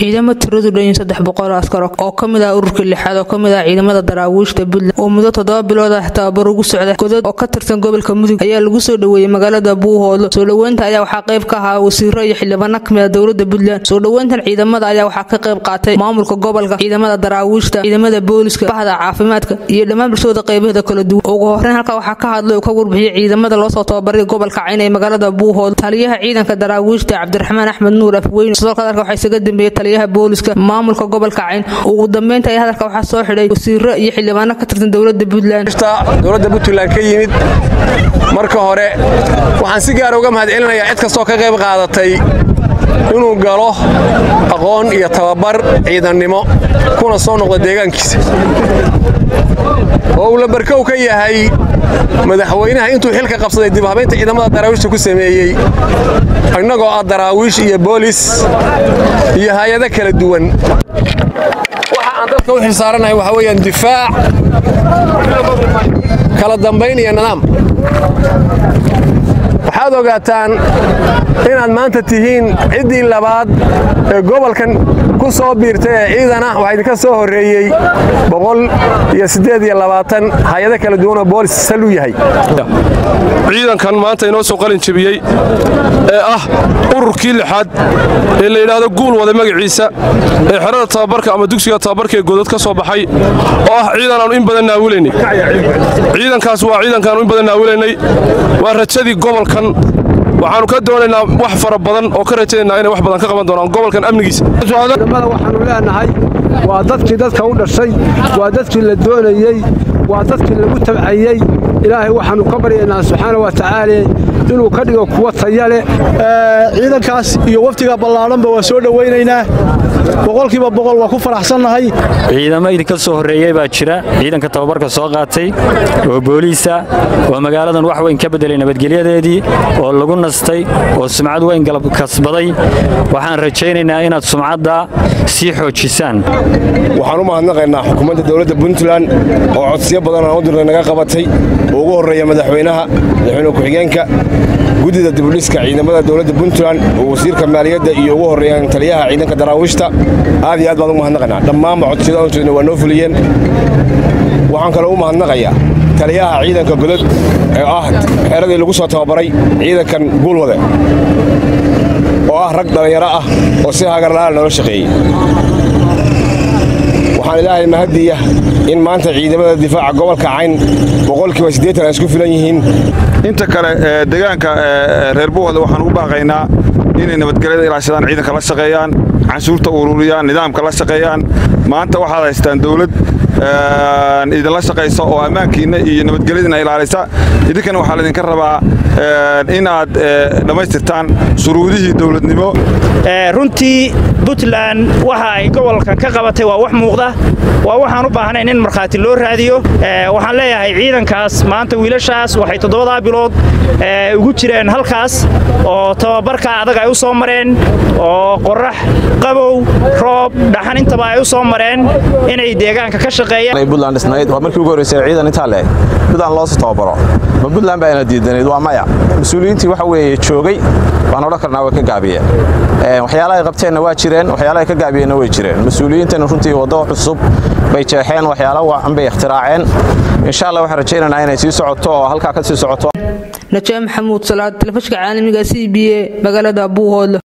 ciidamo tiradu dhanyin saddex boqol askar oo ka mid ah ururka lixaad oo ka mid ah ciidamada daraawiishta puntland oo muddo toddoba bilood ah tababar ugu socda godad oo ka tirsan gobolka mudug ayaa lagu soo dhoweeyey magaalada buuhoodlo soo dhoweynta ayaa waxaa qayb ka ahaa wasiiro iyo xildhibaano ka mid ah dowlada puntland soo dhoweyntan ciidamada ayaa waxaa ka qayb qaatay maamulka gobolka ciidamada daraawiishta ciidamada booliska bahda caafimaadka iyo dhammaan bulshada qaybaheeda kala duwan ugu horeyn halkaa waxaa ka hadlay uu ka warbixiyey ciidamada loosoo tababaray gobolka cayn ee magaalada buuhoodlo taliyaha ciidanka daraawiishta cabdiraxmaan axmed nuur afweyne sidoo kale halka waxaa isaga dambeeyey taliyaha booliska maamulka gobolka cayn ugu dambeynta ayaa hadalka waxaa soo xidhay wasiiro iyo xildhibaano ka tirsan dowlada puntland dowladda puntland ka yimid marka hore waxaan si gaara uga mahad celinayaa cid kastoo ka qayb qaadatay inuu galo aqoon iyo tababar ciidannimo kuna soo noqda deegaankiisa oo uu lambarkow ka yahay madaxweynaha intuu xilka qabsaday dib habaynta ciidamada daraawiishta ku sameeyey innagoo ah daraawiish iyo boolis iyo hay-ado kala duwan waxa aan dadka u xilsaaranahay waxaa weeyaan difaac kala dambayn iyo nidaam waxaad ogaataan inaad maanta tihiin ciddii labaad ee gobolkan ku soo biirtay ee ciidan ah waxaa idinka soo horreeyey boqol iyo siddeed iyo labaatan hay-ado kala duwanoo boolis sal u yahay ciidankan maanta inoo soo qalin jebiyey ee ah ururkii lixaad ee la yidhaahdo guul wada magaciisa ee xerada tababarka ama dugsiga tababarka ee godad ka soo baxay oo ah ciidan aanu in badan naawilaynay ciidankaas waa ciidankaanu in badan naawilaynay waa rajadii gobolkan waxaannu ka doonaynaa wax fara badan oo ka rajaynaynaa inay wax badan ka qaban doonaan gobolkan amnigiisa ciidamada waxaannu leenahay waa dadkii dadka u dhashay waa dadkii la doonayey waa dadkii lagu tabcayey ilaahay waxaannu ka baryaynaa subxaana wa tacaala inuu ka dhigo kuwa taya leh ciidankaas iyo waftiga ballaadhanba waa soo dhowaynaynaa boqolkiiba boqol waa ku faraxsannahay ciidamo idinka soo horreeyey baa jira ciidanka tababarka soo qaatay oo booliisa oo magaaladan wax weyn ka beddelay nabadgelyadeedii oo lagu nastay oo sumcad weyn galab kasbaday waxaan rajaynaynaa inaad sumcadda sii xoojisaan waxaan u mahadnaqaynaa xukuumadda dowladda puntland oo codsiyo badan aan u dirnay naga qabatay oo ugu horreeya madaxweynaha madaxweyne ku-xigeenka guddida dibudhiska ciidamada dowladda puntland oo wasiirka maaliyadda iyo ugu horreeyaan taliyaha ciidanka daraawiishta aad iyo aad baan ugu mahadnaqaynaa dhammaanba codsiyada aan jeedna waa noo fuliyeen waxaan kaloo u mahadnaqayaa taliyaha ciidanka godod ee ah xeeradii lagu soo tababaray ciidankan guulwade oo ah rag dhallinyaro ah oo si hagarla'aan noola shaqeeyey waxaan ilaahay mahadiya in maanta ciidamada difaaca gobolka cayn boqolkiiba siddeetan ay isku filan yihiin inta kale deegaanka reer buuhda waxaan ugu baaqaynaa inay nabadgelyada ilaashadaan ciidanka la shaqeeyaan canshuurta ururiyaan nidaamka la shaqeeyaan maanta waxaad haystaan dawlad idinla shaqaysa oo ammaankiinna iyo nabadgelyadiina ilaalisa idinkana waxaa laydinka rabaa inaad dhammaystirtaan shuruudihii dowladnimo runtii puntland waxa ay gobolkan ka qabatay waa wax muuqda waa waxaan u baahnayn in markhaati loo raadiyo waxaan leeyahay ciidankaas maanta wiilashaas waxay toddobadaa bilood ugu jireen halkaas oo tababarka adag ay u soo mareen oo qorax qabow roob dhaxan intaba ay u soo mareen inay deegaanka ka shaqeeyaan puntland dhisnayd waa markii ugu horreysay ciidan intaa leeg puntland loosoo tababaro ma puntland baa ina diidanayd waa maya mas-uuliyiintii waxa weeye joogay waan odhan karnaa way ka gaabiyeen waxyaalaha ay qabteenna waa jireen waxyaalaha ay ka gaabiyeenna way jireen mas-uuliyiintana runtii waddo cusub bay jeexeen waxyaala wacan bay ikhtiraaceen insha allah waxaan rajaynaynaa inay sii socoto oo halkaa ka sii socoto najaa maxamuud salaad telefishka caalamiga c b a magaalada buuhoodle